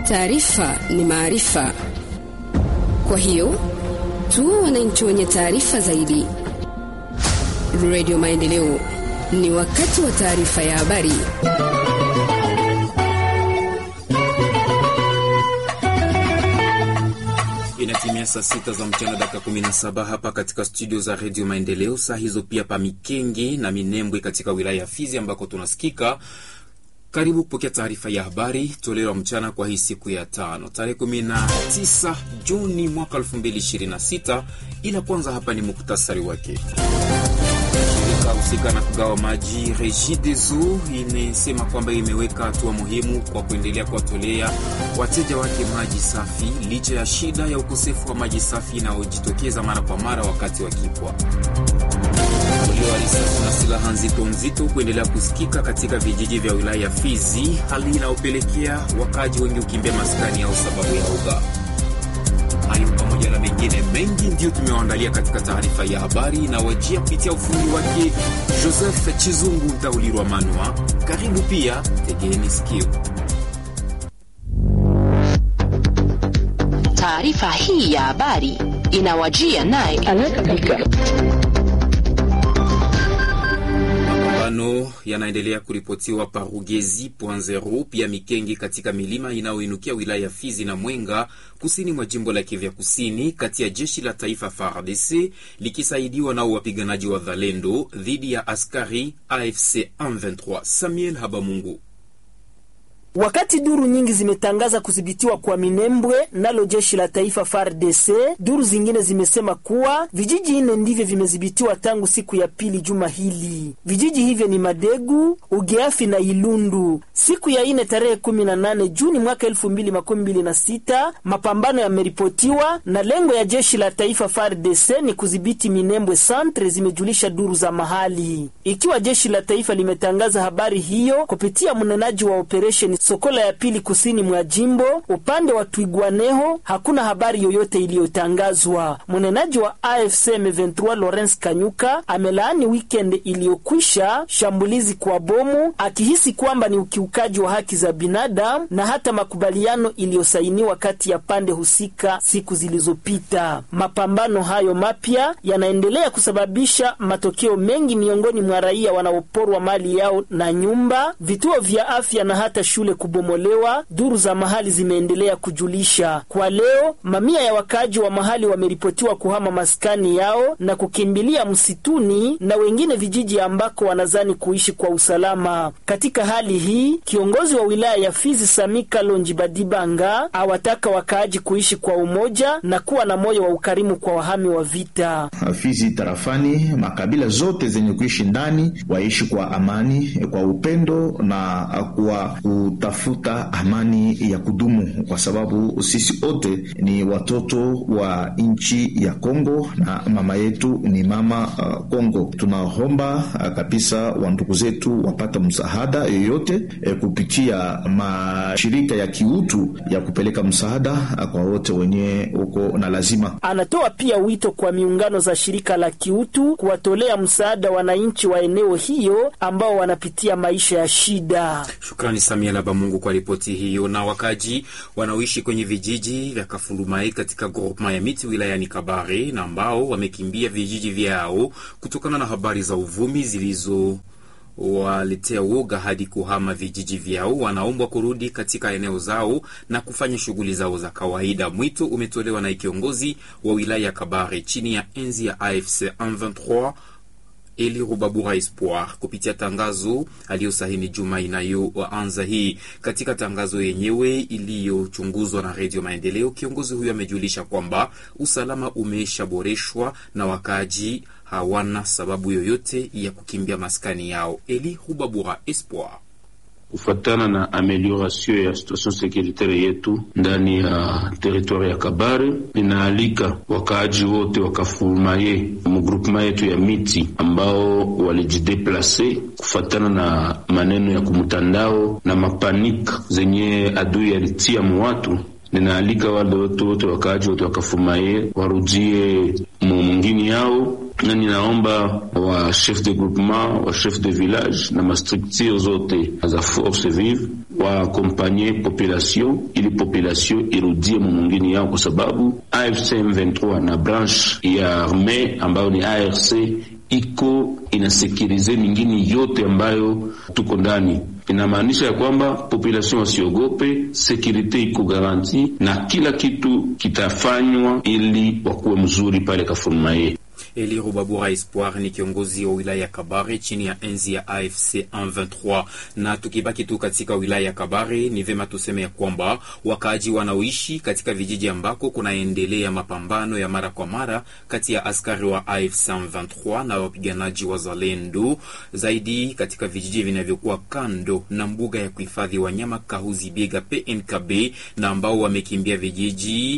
Taarifa ni maarifa, kwa hiyo tuwe wananchi wenye taarifa zaidi. Radio Maendeleo, ni wakati wa taarifa ya habari. Inatimia saa sita za mchana dakika 17 hapa katika studio za redio Maendeleo. Saa hizo pia pa Mikenge na Minembwe katika wilaya ya Fizi ambako tunasikika. Karibu kupokea taarifa ya habari toleo la mchana kwa hii siku ya tano tarehe 19 Juni mwaka 2026, ila kwanza hapa ni muktasari wake. Shirika husika na kugawa maji Regideso imesema kwamba imeweka hatua muhimu kwa kuendelea kuwatolea wateja wake maji safi licha ya shida ya ukosefu wa maji safi inayojitokeza mara kwa mara wakati wa kipwa. Mlio wa risasi na silaha nzito nzito kuendelea kusikika katika vijiji vya wilaya ya Fizi, hali inayopelekea wakaji wengi kukimbia maskani yao sababu ya uga. Hayo pamoja na mengine mengi ndiyo tumewaandalia katika taarifa ya habari inawajia kupitia ufundi wake Joseph Chizungu Ntaulirwa Manwa. Karibu pia, tegeni sikio. Taarifa hii ya habari inawajia naye Mapambano yanaendelea kuripotiwa Parugezi Point pia Mikenge katika milima inayoinukia wilaya ya Fizi na Mwenga kusini mwa jimbo la Kivu Kusini, kati ya jeshi la taifa FARDC likisaidiwa nao wapiganaji wa Zalendo dhidi ya askari AFC M23. Samuel Habamungu. Wakati duru nyingi zimetangaza kudhibitiwa kwa Minembwe nalo jeshi la taifa FARDC, duru zingine zimesema kuwa vijiji nne ndivyo vimedhibitiwa tangu siku ya pili juma hili. Vijiji hivyo ni Madegu, Ugeafi na Ilundu. Siku ya ine tarehe 18 Juni mwaka 2026 mapambano yameripotiwa na lengo ya jeshi la taifa FARDC ni kudhibiti Minembwe Centre, zimejulisha duru za mahali. Ikiwa jeshi la taifa limetangaza habari hiyo kupitia mnenaji wa operesheni Sokola ya pili kusini mwa jimbo upande wa Twigwaneho hakuna habari yoyote iliyotangazwa. Mnenaji wa AFC M23 Lawrence Kanyuka amelaani weekend iliyokwisha shambulizi kwa bomu, akihisi kwamba ni ukiukaji wa haki za binadamu na hata makubaliano iliyosainiwa kati ya pande husika siku zilizopita. Mapambano hayo mapya yanaendelea kusababisha matokeo mengi miongoni mwa raia wanaoporwa mali yao na nyumba, vituo vya afya na hata shule kubomolewa. Duru za mahali zimeendelea kujulisha kwa leo, mamia ya wakaaji wa mahali wameripotiwa kuhama maskani yao na kukimbilia msituni na wengine vijiji ambako wanazani kuishi kwa usalama. Katika hali hii, kiongozi wa wilaya ya Fizi Samika Lonji Badibanga awataka wakaaji kuishi kwa umoja na kuwa na moyo wa ukarimu kwa wahami wa vita. Fizi tarafani, makabila zote zenye kuishi ndani waishi kwa amani, kwa upendo na kwa tafuta amani ya kudumu kwa sababu sisi wote ni watoto wa nchi ya Kongo na mama yetu ni mama uh, Kongo. Tunaomba uh, kabisa wa ndugu zetu wapata msaada yoyote eh, kupitia mashirika ya kiutu ya kupeleka msaada uh, kwa wote wenye uko na lazima. Anatoa pia wito kwa miungano za shirika la kiutu kuwatolea msaada wananchi wa eneo hiyo ambao wanapitia maisha ya shida. Shukrani Samia Mungu kwa ripoti hiyo. Na wakaji wanaoishi kwenye vijiji vya Kafulumai katika groupema ya miti wilayani Kabare na ambao wamekimbia vijiji vyao kutokana na habari za uvumi zilizo waletea woga hadi kuhama vijiji vyao, wanaombwa kurudi katika eneo zao na kufanya shughuli zao za kawaida. Mwito umetolewa na kiongozi wa wilaya ya Kabare chini ya enzi ya AFC M23 Eli Rubabura Espoir kupitia tangazo aliyosahini juma inayoanza hii. Katika tangazo yenyewe iliyochunguzwa na Redio Maendeleo, kiongozi huyo amejulisha kwamba usalama umeshaboreshwa na wakaaji hawana sababu yoyote ya kukimbia maskani yao. Eli Rubabura Espoir kufatana na amelioration ya situation securitaire yetu ndani ya teritwari ya Kabare, inaalika wakaaji wote wakafurumaye mugrupema yetu ya miti ambao walijideplase kufatana na maneno ya kumtandao na mapanika zenye adui alitia muwatu. Ninaalika wale wote wote wakaaji wote wakafurumaye warudie mungini yao na ninaomba wa chef de groupement wa chef de village na mastructure zote za force vive waakompanye population ili population irudie mumungini yao, kwa sababu AFC M23 na branche ya arme ambayo ni ARC iko inasekirize mingini yote ambayo tuko ndani. Inamaanisha ya kwamba population wasiogope, sekurite iko garanti na kila kitu kitafanywa ili wakuwe mzuri pale Kafurmaye. Eli Rubabura Espoir ni kiongozi wa wilaya ya Kabare chini ya enzi ya AFC 123. Na tukibaki tu katika wilaya ya Kabare, ni vema tuseme ya kwamba wakaaji wanaoishi katika vijiji ambako kunaendelea mapambano ya mara kwa mara kati ya askari wa AFC 123 na wapiganaji wa Zalendo, zaidi katika vijiji vinavyokuwa kando na mbuga ya kuhifadhi wanyama Kahuzi Biega PNKB, na ambao wamekimbia vijiji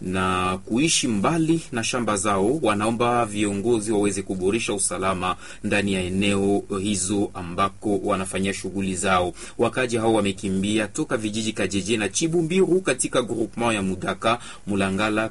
na kuishi mbali na shamba zao, wanaomba viongozi waweze kuboresha usalama ndani ya eneo hizo ambako wanafanyia shughuli zao. Wakaji hao wamekimbia toka vijiji Kajeje na Chibumbiru katika groupement ya Mudaka, Mulangala,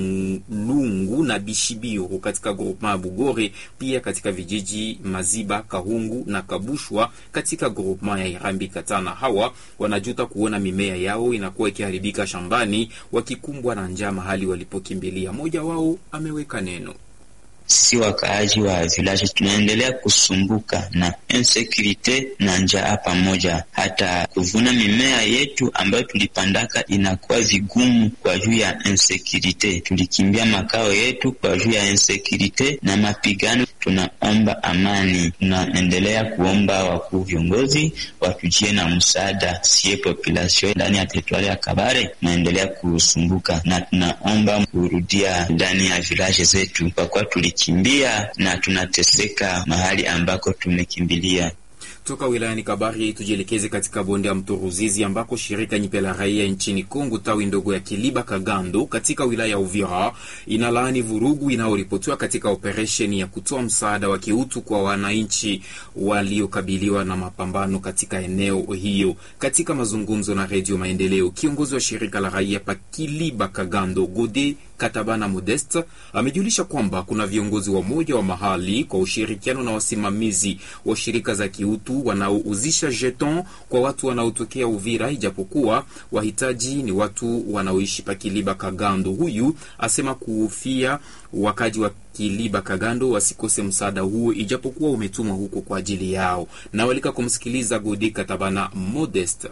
Kabulungu na Bishibiru katika groupement ya Bugore, pia katika vijiji Maziba, Kahungu na Kabushwa katika groupement ya Irambi Katana. Hawa wanajuta kuona mimea yao inakuwa ikiharibika shambani, wakikumbwa na njaa mahali walipokimbilia. Mmoja wao ameweka neno sisi wakaaji wa village tunaendelea kusumbuka na insecurity na njaa pamoja. Hata kuvuna mimea yetu ambayo tulipandaka inakuwa vigumu kwa juu ya insecurity. Tulikimbia makao yetu kwa juu ya insecurity na mapigano. Tunaomba amani, tunaendelea kuomba wakuu viongozi watujie na msaada. Sie population ndani ya teritwari ya Kabare tunaendelea kusumbuka na tunaomba kurudia ndani ya village zetu kwa kuwa tulikimbia na tunateseka mahali ambako tumekimbilia. Toka wilayani Kabari tujielekeze katika bonde ya mto Ruzizi ambako shirika nyipe la raia nchini Kongo tawi ndogo ya Kiliba Kagando katika wilaya ya Uvira inalaani vurugu inayoripotiwa katika operesheni ya kutoa msaada wa kiutu kwa wananchi waliokabiliwa na mapambano katika eneo hiyo. Katika mazungumzo na Redio Maendeleo, kiongozi wa shirika la raia pa Kiliba Kagando Gode Katabana Modeste amejulisha kwamba kuna viongozi wa moja wa mahali kwa ushirikiano na wasimamizi wa shirika za kiutu wanaouzisha jeton kwa watu wanaotokea Uvira, ijapokuwa wahitaji ni watu wanaoishi pa Kiliba Kagando. Huyu asema kuhofia wakaji wa Kiliba Kagando wasikose msaada huo, ijapokuwa umetumwa huko kwa ajili yao. Nawalika kumsikiliza Godi Katabana Modeste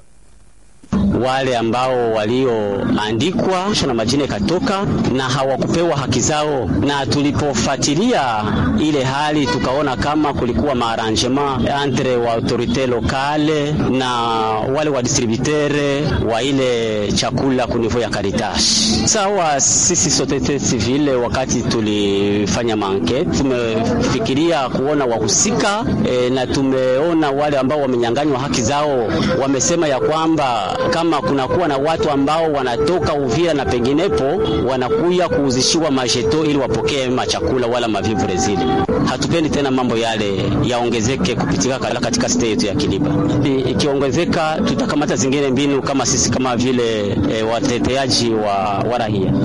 wale ambao walioandikwa na majina ikatoka na hawakupewa haki zao, na tulipofuatilia ile hali tukaona kama kulikuwa maarrangement entre wa autorite lokale na wale wa distributere wa ile chakula kunivo ya Caritas. Sawa, sisi societe civile, wakati tulifanya manke, tumefikiria kuona wahusika e, na tumeona wale ambao wamenyanganywa haki zao, wamesema ya kwamba kama kunakuwa na watu ambao wanatoka Uvira na penginepo wanakuya kuuzishiwa majeto ili wapokee machakula wala mavivure zile. Hatupendi tena mambo yale yaongezeke kupitika katika state yetu ya Kiliba. Ikiongezeka tutakamata zingine mbinu kama sisi kama vile e, wateteaji wa, wa raia.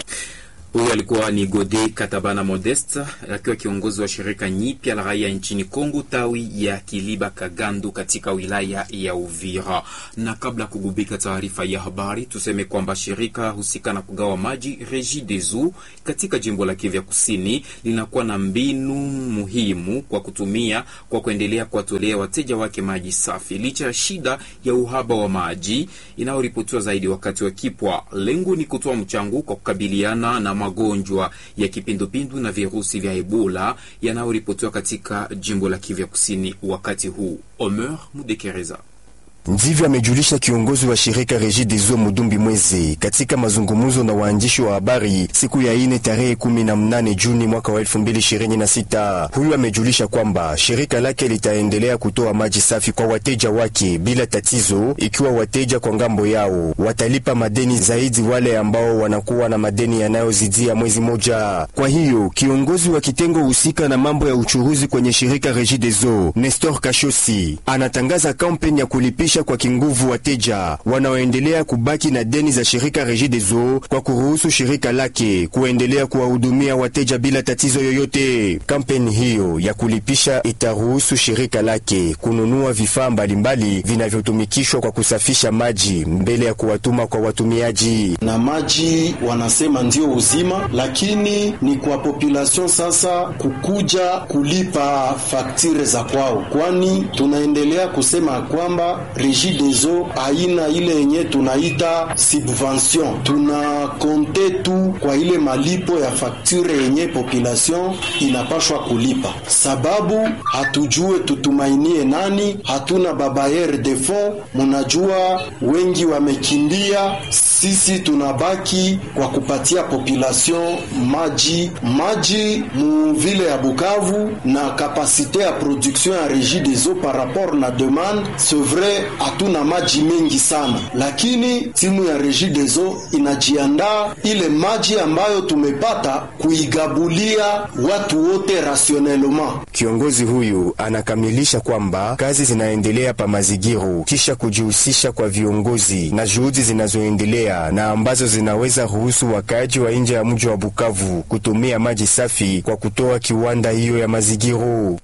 Huyu alikuwa ni Gode Katabana Modeste akiwa kiongozi wa shirika nyipya la raia nchini Kongo tawi ya Kiliba Kagandu katika wilaya ya Uvira. Na kabla ya kugubika taarifa ya habari, tuseme kwamba shirika husika na kugawa maji Regideso katika jimbo la Kivu Kusini linakuwa na mbinu muhimu kwa kutumia kwa kuendelea kuwatolea wateja wake maji safi licha ya shida ya uhaba wa maji inayoripotiwa zaidi wakati wa kipwa. Lengo ni kutoa mchango kwa kukabiliana na magonjwa ya kipindupindu na virusi vya Ebola yanayoripotiwa katika jimbo la Kivu Kusini wakati huu. Omer Mudekereza Ndivyo amejulisha kiongozi wa shirika Regideso Mudumbi Mwezi katika mazungumzo na waandishi wa habari siku ya ine tarehe kumi na mnane Juni mwaka wa elfu mbili ishirini na sita. Huyu amejulisha kwamba shirika lake litaendelea kutoa maji safi kwa wateja wake bila tatizo, ikiwa wateja kwa ngambo yao watalipa madeni zaidi wale ambao wanakuwa na madeni yanayozidia mwezi moja. Kwa hiyo kiongozi wa kitengo husika na mambo ya uchuruzi kwenye shirika Regideso Nestor Kashosi anatangaza kampeni ya kulipisha kuwalazimisha kwa kinguvu wateja wanaoendelea kubaki na deni za shirika Regideso kwa kuruhusu shirika lake kuendelea kuwahudumia wateja bila tatizo yoyote. Kampeni hiyo ya kulipisha itaruhusu shirika lake kununua vifaa mbalimbali vinavyotumikishwa kwa kusafisha maji mbele ya kuwatuma kwa watumiaji. Na maji wanasema ndio uzima, lakini ni kwa population sasa kukuja kulipa faktire za kwao, kwani tunaendelea kusema kwamba Regideso haina ile yenye tunaita subvention. Tuna konte tu kwa ile malipo ya faktire yenye population inapashwa kulipa, sababu hatujue tutumainie nani, hatuna babayer de fond. Munajua wengi wamekimbia, sisi tunabaki kwa kupatia population maji maji mu vile ya Bukavu na kapasite ya production ya Regideso par rapport na demande, c'est vrai hatuna maji mengi sana, lakini timu ya Regideso inajiandaa ile maji ambayo tumepata kuigabulia watu wote rationellement. Kiongozi huyu anakamilisha kwamba kazi zinaendelea pa Mazigiro kisha kujihusisha kwa viongozi na juhudi zinazoendelea na ambazo zinaweza ruhusu wakaaji wa nje ya mji wa Bukavu kutumia maji safi kwa kutoa kiwanda hiyo ya Mazigiro.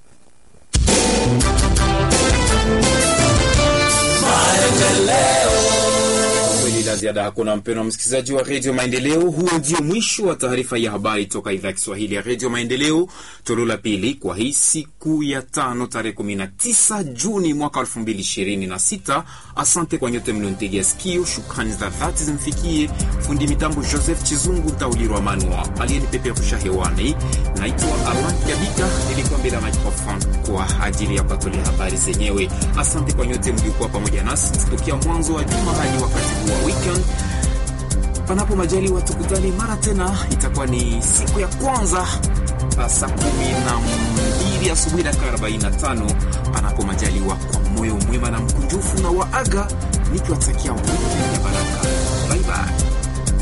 la ziada hakuna. Mpendwa msikilizaji wa redio Maendeleo, huo ndio mwisho wa taarifa ya habari toka idhaa ya Kiswahili ya redio Maendeleo, toleo la pili kwa hii siku ya tano tarehe 19 Juni mwaka 2026. Asante kwa nyote mlionitegea sikio. Shukrani za dhati zimfikie fundi mitambo Joseph Chizungu Taulirwa Manua aliyenipeperusha hewani. Naitwa Alan Kabika, nilikuwa mbele ya microphone kwa ajili ya kuwatolea habari zenyewe. Asante kwa nyote mliokuwa pamoja nasi tokea mwanzo wa juma hadi wakati huu wa weekend. Panapo majaliwa tukutane mara tena, itakuwa ni siku ya kwanza saa kumi na mbili asubuhi dakika 45 panapo majaliwa, kwa moyo mwema na mkunjufu na waaga nikiwatakia wiki